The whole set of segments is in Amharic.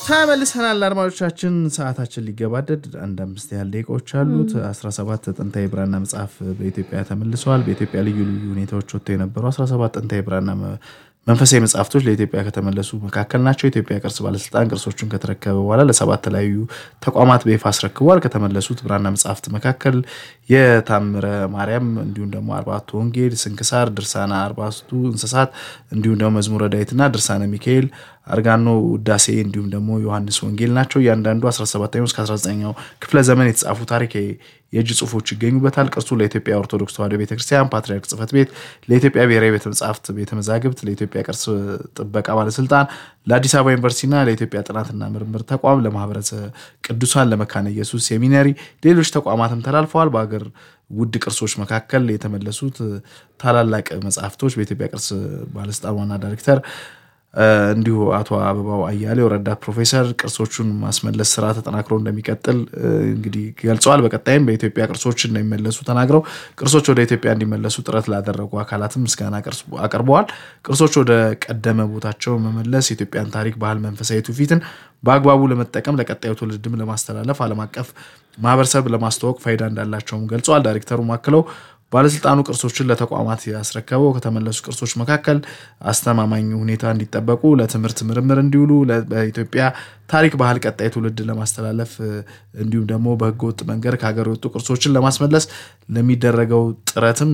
ተመልሰናል አድማጮቻችን፣ ሰዓታችን ሊገባደድ አንድ አምስት ያህል ደቂቃዎች አሉት። 17 ጥንታዊ ብራና መጽሐፍ በኢትዮጵያ ተመልሰዋል። በኢትዮጵያ ልዩ ልዩ ሁኔታዎች ወጥቶ የነበሩ 17 ጥንታዊ ብራና መንፈሳዊ መጽሐፍቶች ለኢትዮጵያ ከተመለሱ መካከል ናቸው። የኢትዮጵያ ቅርስ ባለስልጣን ቅርሶቹን ከተረከበ በኋላ ለሰባት የተለያዩ ተቋማት በይፋ አስረክቧል። ከተመለሱት ብራና መጽሐፍት መካከል የታምረ ማርያም እንዲሁም ደግሞ አርባቱ ወንጌል፣ ስንክሳር፣ ድርሳና አርባቱ እንስሳት እንዲሁም ደግሞ መዝሙረ ዳዊትና ድርሳነ ሚካኤል አርጋኖ ውዳሴ እንዲሁም ደግሞ ዮሐንስ ወንጌል ናቸው። እያንዳንዱ 17ኛው እስከ 19ኛው ክፍለ ዘመን የተጻፉ ታሪካዊ የእጅ ጽሁፎች ይገኙበታል። ቅርሱ ለኢትዮጵያ ኦርቶዶክስ ተዋሕዶ ቤተክርስቲያን ፓትርያርክ ጽሕፈት ቤት፣ ለኢትዮጵያ ብሔራዊ ቤተ መጻሕፍት ቤተ መዛግብት፣ ለኢትዮጵያ ቅርስ ጥበቃ ባለስልጣን፣ ለአዲስ አበባ ዩኒቨርሲቲና ለኢትዮጵያ ጥናትና ምርምር ተቋም፣ ለማህበረሰብ ቅዱሳን፣ ለመካነ ኢየሱስ ሴሚናሪ፣ ሌሎች ተቋማትም ተላልፈዋል። በሀገር ውድ ቅርሶች መካከል የተመለሱት ታላላቅ መጽሐፍቶች በኢትዮጵያ ቅርስ ባለስልጣን ዋና ዳይሬክተር እንዲሁ አቶ አበባው አያሌው ረዳት ፕሮፌሰር ቅርሶቹን ማስመለስ ስራ ተጠናክሮ እንደሚቀጥል እንግዲህ ገልጸዋል። በቀጣይም በኢትዮጵያ ቅርሶች እንደሚመለሱ ተናግረው ቅርሶች ወደ ኢትዮጵያ እንዲመለሱ ጥረት ላደረጉ አካላትም ምስጋና አቅርበዋል። ቅርሶች ወደ ቀደመ ቦታቸው መመለስ የኢትዮጵያን ታሪክ፣ ባህል፣ መንፈሳዊ ትውፊትን በአግባቡ ለመጠቀም ለቀጣዩ ትውልድም ለማስተላለፍ ዓለም አቀፍ ማህበረሰብ ለማስተዋወቅ ፋይዳ እንዳላቸውም ገልጸዋል። ዳይሬክተሩም አክለው ባለስልጣኑ ቅርሶችን ለተቋማት ያስረከበው ከተመለሱ ቅርሶች መካከል አስተማማኝ ሁኔታ እንዲጠበቁ ለትምህርት ምርምር እንዲውሉ በኢትዮጵያ ታሪክ ባህል ቀጣይ ትውልድ ለማስተላለፍ እንዲሁም ደግሞ በህገወጥ መንገድ ከሀገር የወጡ ቅርሶችን ለማስመለስ ለሚደረገው ጥረትም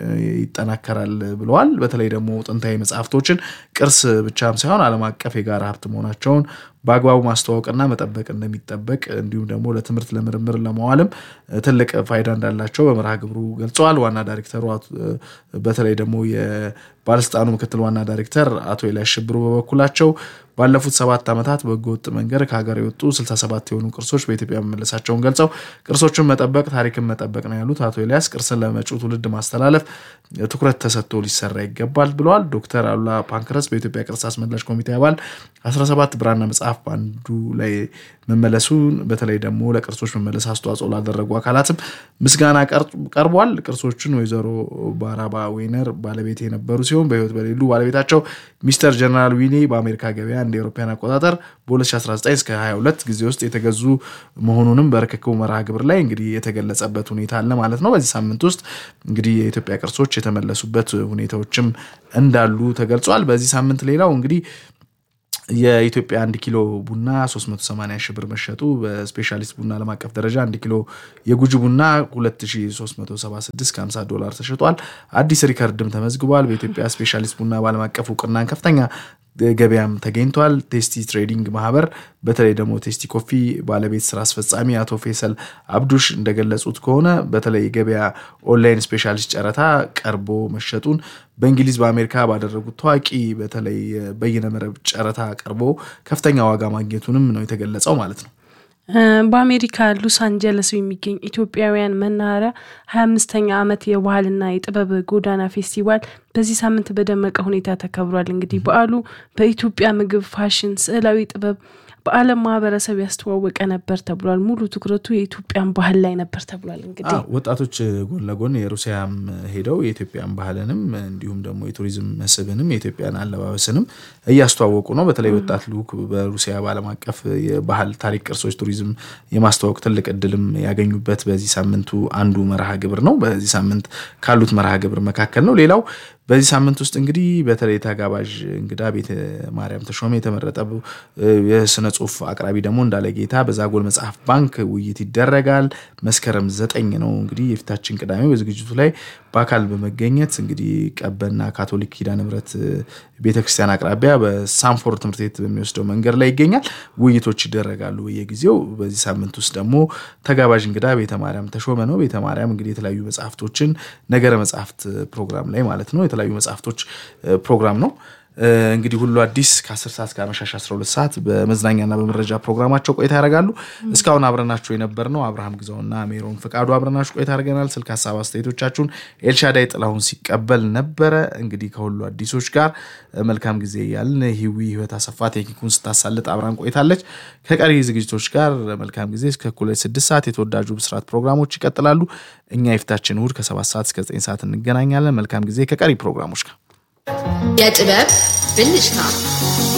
ይጠናከራል ብለዋል። በተለይ ደግሞ ጥንታዊ መጽሐፍቶችን ቅርስ ብቻም ሳይሆን ዓለም አቀፍ የጋራ ሀብት መሆናቸውን በአግባቡ ማስተዋወቅና መጠበቅ እንደሚጠበቅ እንዲሁም ደግሞ ለትምህርት ለምርምር ለመዋልም ትልቅ ፋይዳ እንዳላቸው በመርሃ ግብሩ ገልጸዋል። ዋና ዳይሬክተሩ በተለይ ደግሞ የባለስልጣኑ ምክትል ዋና ዳይሬክተር አቶ ኤልያስ ሽብሩ በበኩላቸው ባለፉት ሰባት ዓመታት በህገወጥ መንገድ ከሀገር የወጡ 67 የሆኑ ቅርሶች በኢትዮጵያ መመለሳቸውን ገልጸው ቅርሶችን መጠበቅ ታሪክን መጠበቅ ነው ያሉት አቶ ኤልያስ ቅርስን ለመጪው ትውልድ ማስተላለፍ ትኩረት ተሰጥቶ ሊሰራ ይገባል ብለዋል። ዶክተር አሉላ ፓንክረስ በኢትዮጵያ ቅርስ አስመላሽ ኮሚቴ አባል 17 ብራና መጽሐፍ በአንዱ ላይ መመለሱን በተለይ ደግሞ ለቅርሶች መመለስ አስተዋጽኦ ላደረጉ አካላትም ምስጋና ቀርቧል። ቅርሶችን ወይዘሮ ባራባ ዌነር ባለቤት የነበሩ ሲሆን በህይወት በሌሉ ባለቤታቸው ሚስተር ጀነራል ዊኔ በአሜሪካ ገበያ እንደ አውሮፓውያን አቆጣጠር በ2019 እስከ 22 ጊዜ ውስጥ የተገዙ መሆኑንም በርክክቡ መርሃ ግብር ላይ እንግዲህ የተገለጸበት ሁኔታ አለ ማለት ነው። በዚህ ሳምንት ውስጥ እንግዲህ የኢትዮጵያ ቅርሶች የተመለሱበት ሁኔታዎችም እንዳሉ ተገልጿል። በዚህ ሳምንት ሌላው እንግዲህ የኢትዮጵያ አንድ ኪሎ ቡና 380 ሺህ ብር መሸጡ፣ በስፔሻሊስት ቡና ዓለም አቀፍ ደረጃ አንድ ኪሎ የጉጂ ቡና 2376 ከ50 ዶላር ተሸጧል። አዲስ ሪከርድም ተመዝግቧል። በኢትዮጵያ ስፔሻሊስት ቡና በዓለም አቀፍ እውቅናን ከፍተኛ ገበያም ተገኝቷል። ቴስቲ ትሬዲንግ ማህበር በተለይ ደግሞ ቴስቲ ኮፊ ባለቤት ስራ አስፈጻሚ አቶ ፌሰል አብዱሽ እንደገለጹት ከሆነ በተለይ ገበያ ኦንላይን ስፔሻሊስት ጨረታ ቀርቦ መሸጡን በእንግሊዝ በአሜሪካ ባደረጉት ታዋቂ በተለይ በይነመረብ ጨረታ ቀርቦ ከፍተኛ ዋጋ ማግኘቱንም ነው የተገለጸው ማለት ነው። በአሜሪካ ሎስ አንጀለስ የሚገኝ ኢትዮጵያውያን መናኸሪያ ሀያ አምስተኛ ዓመት የባህልና የጥበብ ጎዳና ፌስቲቫል በዚህ ሳምንት በደመቀ ሁኔታ ተከብሯል። እንግዲህ በዓሉ በኢትዮጵያ ምግብ፣ ፋሽን፣ ስዕላዊ ጥበብ በዓለም ማህበረሰብ ያስተዋወቀ ነበር ተብሏል። ሙሉ ትኩረቱ የኢትዮጵያን ባህል ላይ ነበር ተብሏል። እንግዲህ ወጣቶች ጎን ለጎን የሩሲያም ሄደው የኢትዮጵያን ባህልንም እንዲሁም ደግሞ የቱሪዝም መስህብንም የኢትዮጵያን አለባበስንም እያስተዋወቁ ነው። በተለይ ወጣት ልዑክ በሩሲያ በዓለም አቀፍ የባህል ታሪክ፣ ቅርሶች፣ ቱሪዝም የማስተዋወቅ ትልቅ እድልም ያገኙበት በዚህ ሳምንቱ አንዱ መርሃ ግብር ነው። በዚህ ሳምንት ካሉት መርሃ ግብር መካከል ነው። ሌላው በዚህ ሳምንት ውስጥ እንግዲህ በተለይ ተጋባዥ እንግዳ ቤተ ማርያም ተሾመ የተመረጠ የስነ ጽሁፍ አቅራቢ ደግሞ እንዳለ ጌታ በዛጎል መጽሐፍ ባንክ ውይይት ይደረጋል። መስከረም ዘጠኝ ነው እንግዲህ የፊታችን ቅዳሜ በዝግጅቱ ላይ በአካል በመገኘት እንግዲህ ቀበና ካቶሊክ ኪዳነ ምሕረት ቤተክርስቲያን አቅራቢያ በሳንፎርድ ትምህርት ቤት በሚወስደው መንገድ ላይ ይገኛል። ውይይቶች ይደረጋሉ በየጊዜው። በዚህ ሳምንት ውስጥ ደግሞ ተጋባዥ እንግዳ ቤተ ማርያም ተሾመ ነው። ቤተ ማርያም እንግዲህ የተለያዩ መጽሐፍቶችን ነገረ መጽሐፍት ፕሮግራም ላይ ማለት ነው የተለያዩ መጽሐፍቶች ፕሮግራም ነው። እንግዲህ ሁሉ አዲስ ከ10 ሰዓት እስከ አመሻሽ 12 ሰዓት በመዝናኛና በመረጃ ፕሮግራማቸው ቆይታ ያደርጋሉ። እስካሁን አብረናችሁ የነበር ነው አብርሃም ግዛውና ሜሮን ፍቃዱ አብረናችሁ ቆይታ አድርገናል። ስልክ ሀሳብ አስተያየቶቻችሁን ኤልሻዳይ ጥላሁን ሲቀበል ነበረ። እንግዲህ ከሁሉ አዲሶች ጋር መልካም ጊዜ እያልን ሂዊ ህይወት አሰፋ ቴክኒኩን ስታሳልጥ አብራን ቆይታለች። ከቀሪ ዝግጅቶች ጋር መልካም ጊዜ እስከ እኩለ ስድስት ሰዓት የተወዳጁ ብስራት ፕሮግራሞች ይቀጥላሉ። እኛ የፊታችን እሑድ ከሰባት ሰዓት እስከ ዘጠኝ ሰዓት እንገናኛለን። መልካም ጊዜ ከቀሪ ፕሮግራሞች ጋር የጥበብ ብልጭታ